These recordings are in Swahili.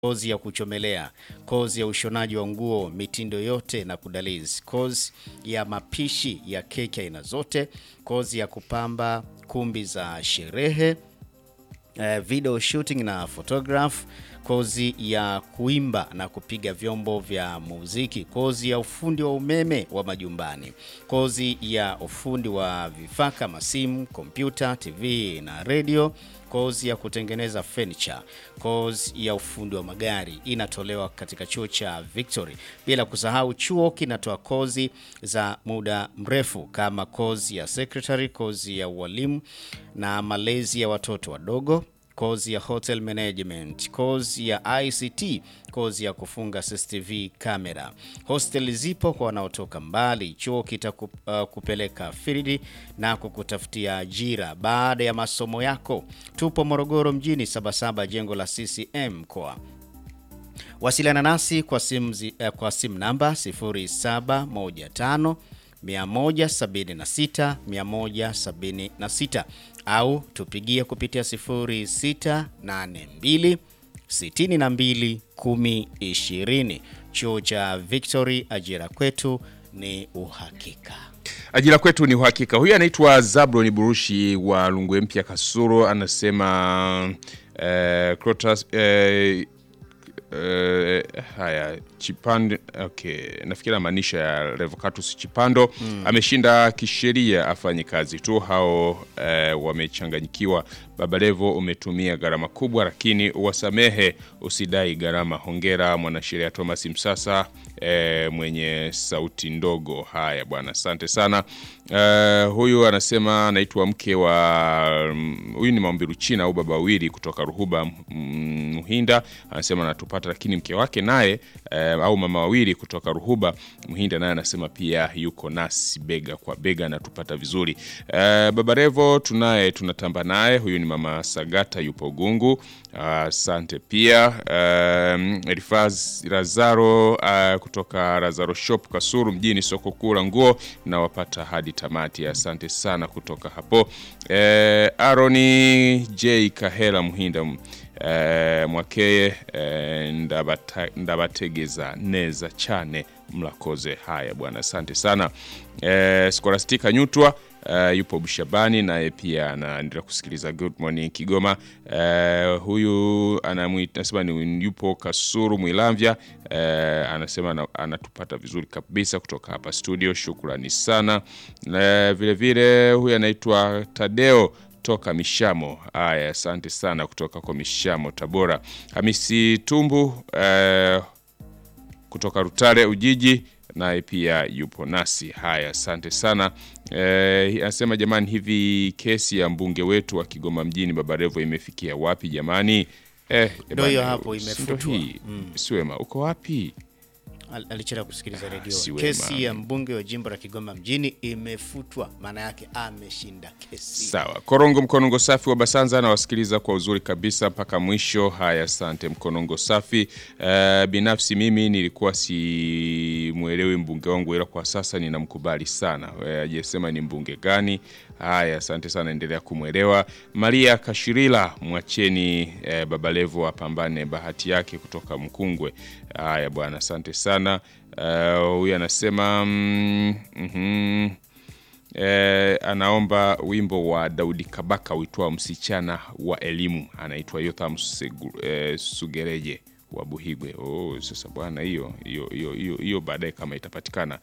kozi ya kuchomelea, kozi ya ushonaji wa nguo mitindo yote na kudalizi, kozi ya mapishi ya keki aina zote, kozi ya kupamba kumbi za sherehe, eh, video shooting na photograph, kozi ya kuimba na kupiga vyombo vya muziki, kozi ya ufundi wa umeme wa majumbani, kozi ya ufundi wa vifaa kama simu, kompyuta, TV na redio, kozi ya kutengeneza furniture, kozi ya ufundi wa magari inatolewa katika chuo cha Victory. Bila kusahau chuo kinatoa kozi za muda mrefu kama kozi ya secretary, kozi ya ualimu na malezi ya watoto wadogo kozi ya hotel management, kozi ya ICT, kozi ya kufunga CCTV kamera. Hostel zipo kwa wanaotoka mbali. Chuo kitakupeleka uh, field na kukutafutia ajira baada ya masomo yako. Tupo Morogoro mjini, Sabasaba, jengo la CCM mkoa. Wasiliana nasi kwa simu zi- eh, kwa simu namba 0715 176 176 au tupigie kupitia 0682 62 1020. Chuo cha Victory, ajira kwetu ni uhakika. Ajira kwetu ni uhakika. Huyu anaitwa Zablon Burushi wa Lungwe Mpya Kasuru, anasema eh, Crotas, eh, eh, haya Chipando, okay, nafikiri maanisha ya Revocatus Chipando ameshinda kisheria, afanye kazi tu. Hao eh, wamechanganyikiwa. Baba Levo, umetumia gharama kubwa, lakini uwasamehe, usidai gharama. Hongera mwanasheria Thomas Msasa eh, mwenye sauti ndogo. Haya bwana, asante sana. Eh, huyu anasema anaitwa mke wa mm, huyu ni Maombiru China au baba wawili kutoka Ruhuba mm, Muhinda, anasema anatupata, lakini mke wake naye eh, au mama wawili kutoka Ruhuba Muhinda naye anasema pia yuko nasi bega kwa bega, anatupata vizuri. Eh, baba Revo tunaye tunatamba naye, huyu ni mama Sagata yupo Gungu, asante pia. Um, Elifaz Lazaro uh, kutoka Lazaro Shop Kasuru mjini, soko kuu la nguo, nawapata hadi tamati, asante sana kutoka hapo. Eh, Aroni J Kahela Muhinda eh, Mwakeye eh, ndabata, ndabategeza neza chane mlakoze. Haya bwana, asante sana. Eh, Skolastika Nyutwa Uh, yupo Bushabani naye pia anaendelea kusikiliza Good Morning Kigoma. Uh, huyu anamuita anasema ni yupo Kasuru Mwilamvya. Uh, anasema ana- anatupata vizuri kabisa kutoka hapa studio, shukrani sana. Uh, vile vile huyu anaitwa Tadeo toka Mishamo. Haya, asante sana kutoka kwa Mishamo Tabora. Hamisi Tumbu uh, kutoka Rutare Ujiji naye pia yupo nasi. Haya, asante sana. Eh, anasema jamani, hivi kesi ya mbunge wetu wa Kigoma mjini Baba Levo imefikia wapi jamani? Eh, Ndio hiyo bana, hapo, si imefutwa. ndio hii? Siwema, uko wapi? Al- alichelewa kusikiliza redio. si wema. Kesi ya mbunge wa jimbo la Kigoma mjini imefutwa, maana yake ameshinda kesi. Sawa, Korongo Mkonongo Safi wa Basanza anawasikiliza kwa uzuri kabisa mpaka mwisho. Haya, asante Mkonongo Safi. Eh, binafsi mimi nilikuwa simwelewi mbunge wangu, ila kwa sasa ninamkubali sana. Eh, Ajesema ni mbunge gani? Haya, asante sana, endelea kumwelewa. Maria Kashirila, mwacheni eh, Baba Levo apambane bahati yake kutoka Mkungwe. Haya bwana, asante sana. Eh, Huyu anasema mm, mhm. Eh, anaomba wimbo wa Daudi Kabaka uitwao msichana wa elimu, anaitwa Yotham Segu- eh, Sugereje wa Buhigwe. Oh, sasa bwana, hiyo hiyo hiyo hiyo hiyo baadaye kama itapatikana.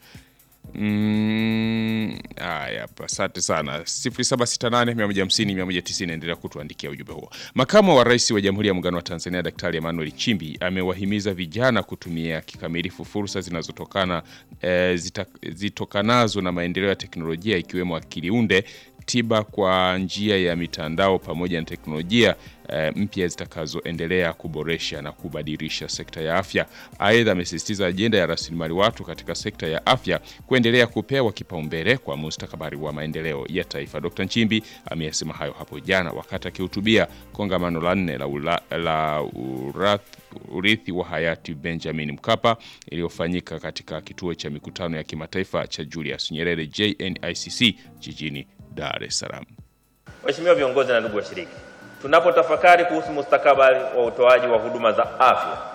Mm, haya hapa, asante sana. 0768 150 190, endelea kutuandikia ujumbe huo. Makamu wa Rais wa Jamhuri ya Muungano wa Tanzania Daktari Emmanuel Nchimbi amewahimiza vijana kutumia kikamilifu fursa zinazotokana eh, zita, zitokanazo na maendeleo ya teknolojia ikiwemo akili unde tiba kwa njia ya mitandao pamoja na teknolojia eh, mpya zitakazoendelea kuboresha na kubadilisha sekta ya afya. Aidha, amesisitiza ajenda ya rasilimali watu katika sekta ya afya kuendelea kupewa kipaumbele kwa mustakabali wa maendeleo ya taifa. Dr. Nchimbi ameyasema hayo hapo jana wakati akihutubia kongamano la nne la, ula, la urath, urithi wa hayati Benjamin Mkapa iliyofanyika katika kituo cha mikutano ya kimataifa cha Julius Nyerere JNICC jijini Dar es Salaam. Waheshimiwa viongozi na ndugu washiriki, tunapotafakari kuhusu mustakabali wa utoaji wa huduma za afya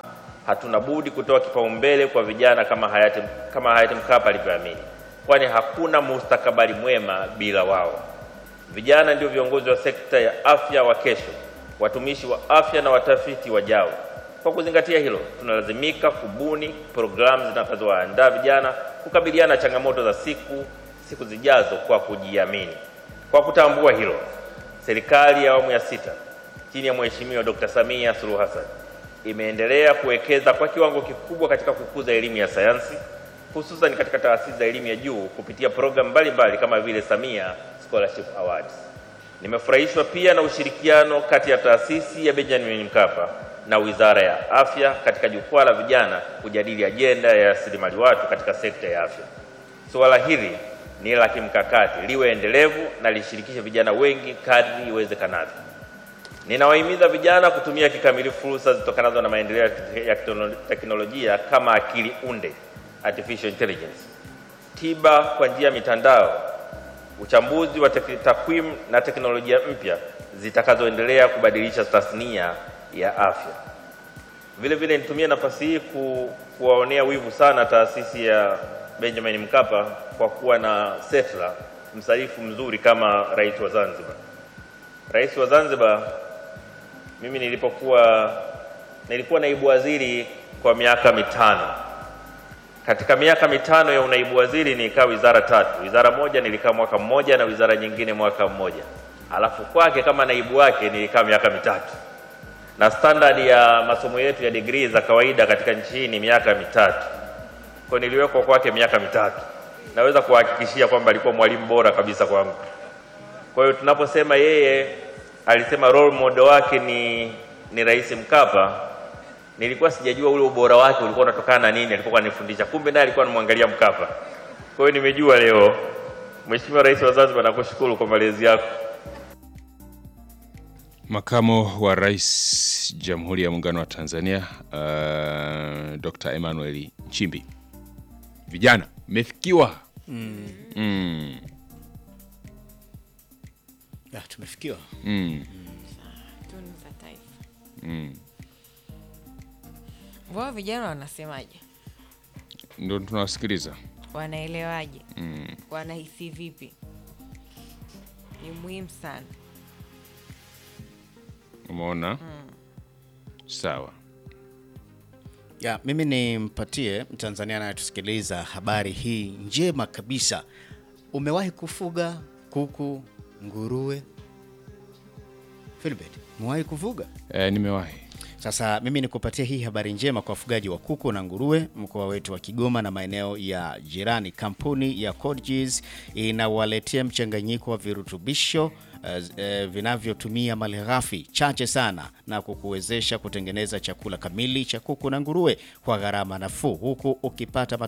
hatuna budi kutoa kipaumbele kwa vijana kama hayati, kama hayati Mkapa alivyoamini, kwani hakuna mustakabali mwema bila wao. Vijana ndio viongozi wa sekta ya afya wa kesho, watumishi wa afya na watafiti wajao. Kwa kuzingatia hilo, tunalazimika kubuni programu zitakazowaandaa vijana kukabiliana na changamoto za siku siku zijazo kwa kujiamini. Kwa kutambua hilo, serikali ya awamu ya sita chini ya Mheshimiwa Dr. Samia Suluhu Hassan imeendelea kuwekeza kwa kiwango kikubwa katika kukuza elimu ya sayansi hususan katika taasisi za elimu ya juu kupitia programu mbalimbali kama vile Samia Scholarship Awards. Nimefurahishwa pia na ushirikiano kati ya taasisi ya Benjamin Mkapa na Wizara ya Afya katika jukwaa la vijana kujadili ajenda ya rasilimali watu katika sekta ya afya. Suala hili ni la kimkakati, liwe endelevu na lishirikishe vijana wengi kadri iwezekanavyo. Ninawahimiza vijana kutumia kikamilifu fursa zitokanazo na maendeleo ya teknolojia kama akili unde, artificial intelligence, tiba kwa njia ya mitandao, uchambuzi wa takwimu na teknolojia mpya zitakazoendelea kubadilisha tasnia ya afya. Vile vile nitumie nafasi hii ku, kuwaonea wivu sana taasisi ya Benjamin Mkapa kwa kuwa na setla msaifu mzuri kama rais wa Zanzibar. Rais wa Zanzibar, mimi nilipokuwa nilikuwa naibu waziri kwa miaka mitano. Katika miaka mitano ya unaibu waziri nilikaa wizara tatu. Wizara moja nilikaa mwaka mmoja na wizara nyingine mwaka mmoja, alafu kwake kama naibu wake nilikaa miaka mitatu, na standard ya masomo yetu ya degree za kawaida katika nchi hii ni miaka mitatu. Kwa niliwekwa kwake miaka mitatu, naweza kuhakikishia kwamba alikuwa mwalimu bora kabisa kwangu. Kwa hiyo tunaposema yeye alisema role model wake ni, ni Rais Mkapa, nilikuwa sijajua ule ubora wake ulikuwa unatokana na nini alikuwa anifundisha, kumbe naye alikuwa anamwangalia Mkapa. Kwa hiyo nimejua leo. Mheshimiwa Rais wa Zanzibar, nakushukuru kwa malezi yako. Makamo wa Rais Jamhuri ya Muungano wa Tanzania uh, Dr. Emmanuel Nchimbi. Vijana mmefikiwa. Mm. Mm. Ya, tumefikiwa. Mm. tunu za taifa. Mm. Wao vijana wanasemaje? Ndio tunawasikiliza. Wanaelewaje? Mm. Wanahisi vipi? Ni muhimu sana. Umeona? Sawa. Ya, mimi nimpatie Mtanzania anayetusikiliza habari hii njema kabisa. Umewahi kufuga kuku, nguruwe? Philbert, umewahi kufuga? E, nimewahi. Sasa mimi nikupatia hii habari njema kwa wafugaji wa kuku na nguruwe mkoa wetu wa Kigoma na maeneo ya jirani. Kampuni ya Codegis inawaletea mchanganyiko wa virutubisho eh, eh, vinavyotumia malighafi chache sana na kukuwezesha kutengeneza chakula kamili cha kuku na nguruwe kwa gharama nafuu huku ukipata